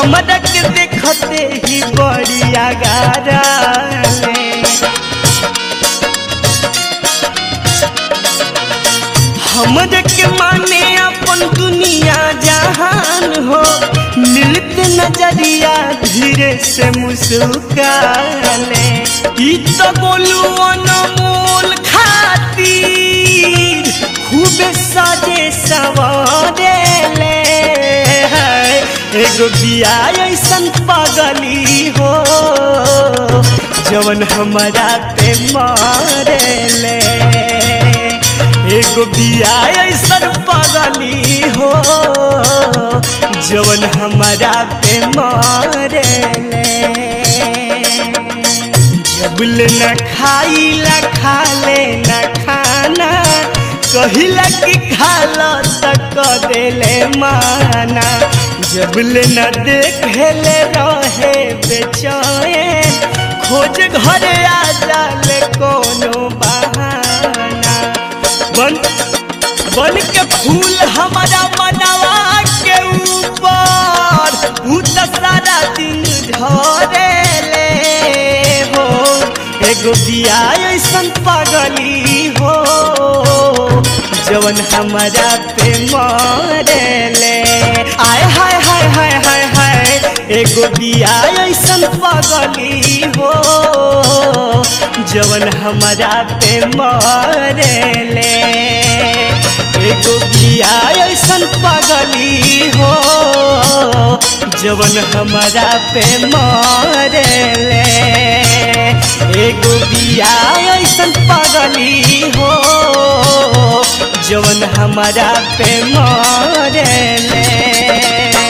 हमरा के देखते ही बड़ी आगारा ले हमरे के माने अपन दुनिया जहान हो मिलते नजरिया धीरे से मुस्काले ई तो बोलू अनमोल खातिर खूबे सजे सवारे ले एगो बिया ऐसन पगली हो जवन हमारा पे मारे ले एगो बिया ऐसन पगली हो जवन हमारा पे मारे ले जबल न खाइला खाले न खाना कहिला कि खाला तक देले माना जबल न देखेले रहे बेचैन खोज घरे आ जाले कोनो बहाना बन बन के फूल हमारा मनवा के ऊपर ऊ तो सारा दिन झरे ले हो एगो बिया ऐसन पगली हो जवन हमारा पे मरे ले आय हाय हाय हाय हाय हाय एगो बिया ऐसन पगली हो जवन हमारा पे मरे ले एगो बिया ऐसन पगली हो जवन हमारा पे मरे ले एगो बिया ऐसन पगली हो जवन हमारा पे मरे ले